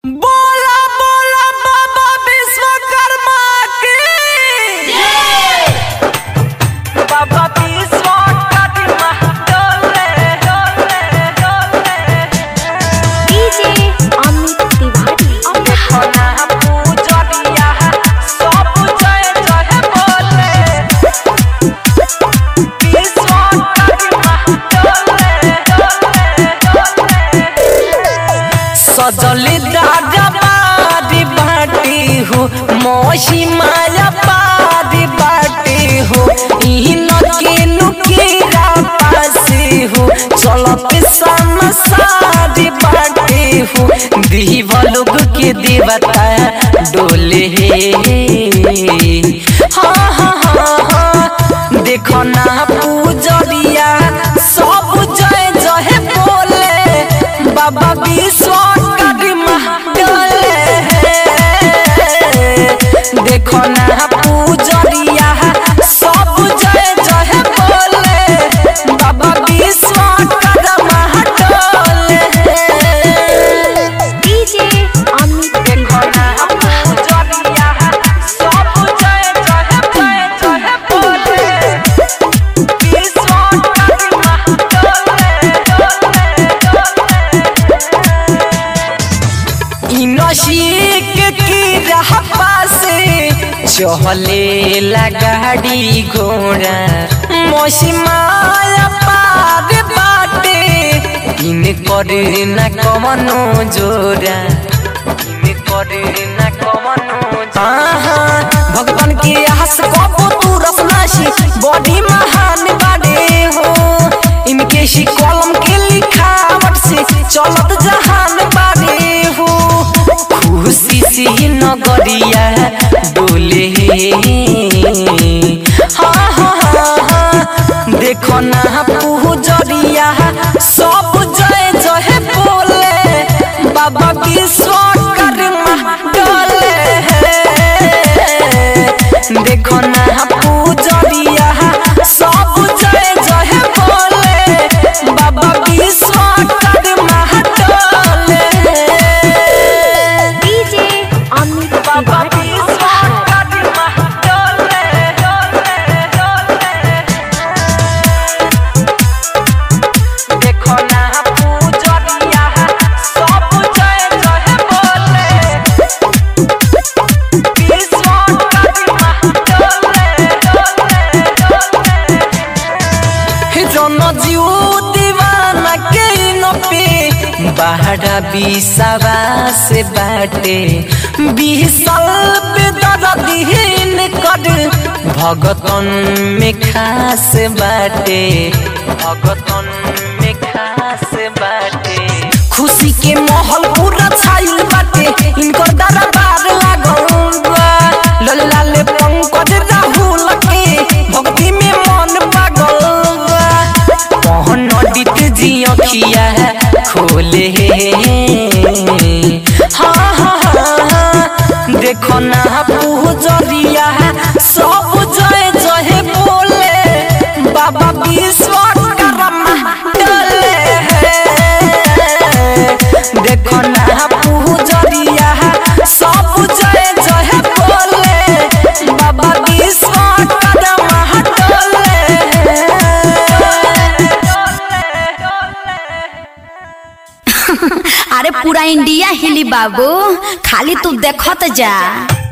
बोला बोला बाबा विश्वकर्मा की बाबा विश्वकर्मा डोले डोले डोले डीजे अमित तिवारी देखना पूजरिया सब जय जय बोले विश्वकर्मा डोले डोले डोले सजली दादा बारी बाटी हो मोशी माया बारी बाटी हो इन के नुकीरा पासी हो चलत सन सारी बाटी हो दीवा लोग के देवता डोले हाँ हाँ हाँ हाँ देखो ना पूजरिया सब जय जय बोले बाबा विश्वकर्मा डोले देखो ना पूजरिया सब जय जय बोले बाबा विश्वकर्मा डोले डीजे अमित देखो ना तिवारी पूजरिया सब जय जय जय जय बोले विश्वकर्मा डोले डोले डोले इनशिक की राह पासे चहले लगाड़ी घोड़ा मौसमाया पार बाटे इन करे न कमनो जोड़ा इन करे न कमनो आहा भगवान के आस कबो तू रसनाशी बॉडी महान बाड़े हो इनके शी कलम के लिखावट से चलत जहान बाड़े हो खुशी से नगरिया डोले हाँ हाँ हाँ हाँ देखो ना पूजरिया सब जय जय बोले बाबा विश्वकर्मा डोले देखो ना पूजरिया सब जय जय बोले बाबा विश्वकर्मा डोले डीजे अमित बाबा तिवारी विश्वकर्मा डोले डोले डोले देखो ना पूजरिया सब जय जय बोले विश्वकर्मा डोले डोले डोले जन जीव दीवाना के न पे बाहरा बिसावा से बाटे बिसल पे दरदीन कर भगतन में खास बाटे भगतन में खास बाटे खुशी के माहौल पूरा छाइल बाटे इनकर दरबार लागल बा लाल लाल पंकज राहुल के भक्ति में मन पागल बा मोहन नदित जी अखिया खोले हाँ हाँ हाँ हाँ देखो ना पूजरिया सब जय जय बोले बाबा विश्वकर्मा डोले देखो ना पूजरिया सब जय जय बोले बाबा विश्वकर्मा अरे पूरा इंडिया हिली बाबू खाली तू देखत जा